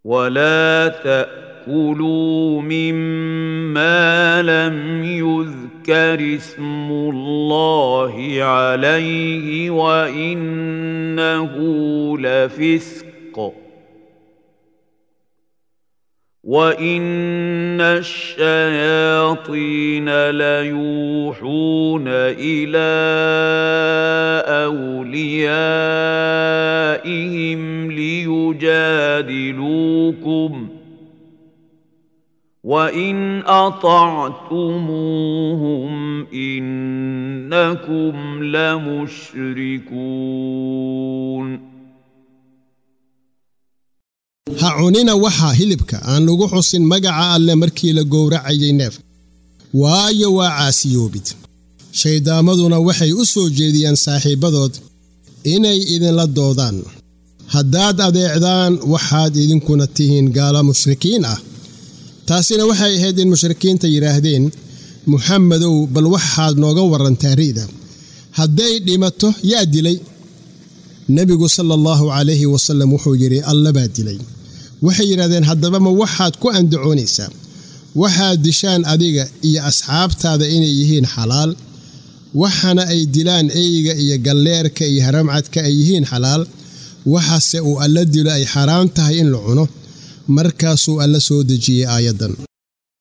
ولا تاكلوا مما لم يذكر اسم الله عليه وانه لفسق وان الشياطين ليوحون الى اوليائهم ليجادلوكم وان اطعتموهم انكم لمشركون ha cunina waxaa hilibka aan lagu xusin magaca alle markii la gowracayay neef waayo waa caasiyoobid shayddaamaduna waxay u soo jeediyaan saaxiibbadood inay idinla doodaan haddaad adeecdaan waxaad idinkuna tihiin gaalo mushrikiin ah taasina waxay ahayd in mushrikiinta yidhaahdeen muxamedow bal waxaad nooga warrantaa ri'da hadday dhimato yaa dilay nebigu sala allahu calayhi wasallam wuxuu yidhi alla baa dilay waxay yidhahdeen haddaba ma waxaad ku andacoonaysaa waxaad dishaan adiga iyo asxaabtaada inay yihiin xalaal waxana ay dilaan eyga iyo galleerka iyo haramcadka ay yihiin xalaal waxase uu alla dilo ay xaraam tahay in la cuno markaasuu alla soo dejiyey aayaddan